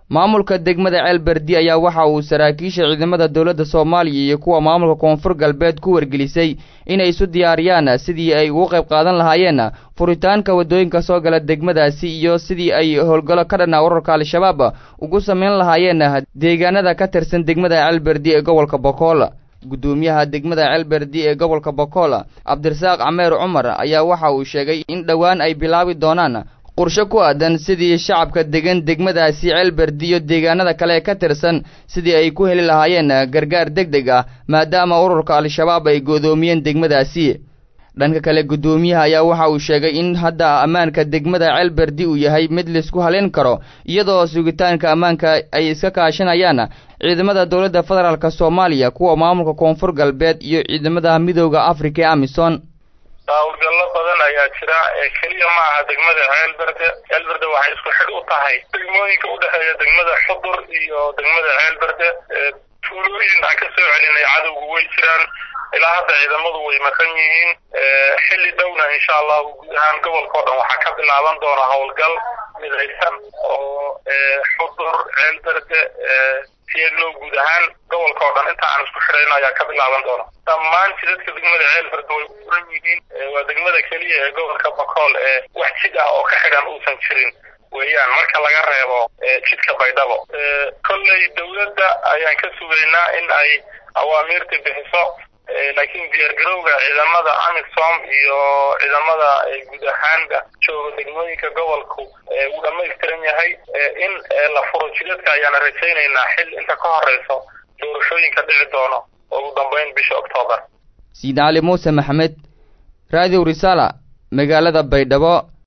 maamulka degmada ceelberdi ayaa waxa uu saraakiisha ciidamada dowladda soomaaliya iyo kuwa maamulka koonfur galbeed ku wargelisay inay isu diyaariyaan sidii ay ugu qayb qaadan lahaayeen furitaanka waddooyinka soo gala degmadaasi iyo sidii ay howlgallo ka dhanaa urarka al-shabaab ugu samayn lahaayeen deegaanada ka tirsan degmada ceelberdi ee gobolka bokool guddoomiyaha degmada ceelberdi ee gobolka bokool cabdirasaaq cameer cumar ayaa waxa uu sheegay in dhowaan ay bilaabi doonaan qorshe ku aadan sidii shacabka degan degmadaasi ceelberdi iyo deegaanada kale ee ka tirsan sidii ay ku heli lahaayeen gargaar deg deg ah maadaama ururka al-shabaab ay godoomiyeen degmadaasi dhanka kale guddoomiyaha ayaa waxa uu sheegay in hadda ammaanka degmada ceelberdi uu yahay mid laisku haleyn karo iyadoo sugitaanka ammaanka ay iska kaashanayaan ciidamada dowladda federaalk soomaaliya kuwa maamulka koonfur galbeed iyo ciidamada midooda afrika ee amisom hawlgallo badan ayaa jira keliya ma aha degmada ceelberde ceelberde waxay isku xidh u tahay degmooyinka udhexeeya degmada xudur iyo degmada ceelberde tuulooyin aan ka soo celinay cadowgu way jiraan ilaa hadda ciidamadu way maqan yihiin xilli dhowna insha allahu guud ahaan gobolka o dhan waxaa ka bilaaban doona howlgal midaysan oo xudur ceelberde sieglow guud ahaan gobolka oo dhan inta aan isku xidhayn ayaa ka bilaaban doona dhammaan jidadka degmada ceelberde way u furan yihiin waa degmada keliya ee gobolka bakool ee wax jid ah oo ka xidhan uusan jirin weeyaan marka laga reebo jidka baydhabo kolley dawladda ayaan ka sugaynaa in ay awaamiirta bixiso laakiin diyaargarowga ciidamada amisom iyo ciidamada guud ahaanba jooga degmooyinka gobolku uu dhamaystiran yahay in la furo jidadka ayaana rajaynaynaa xil inta ka horeyso doorashooyinka dhici doono ugu dambeyn bisha octoobar siid cali muuse maxamed radio risala magaalada baydhabo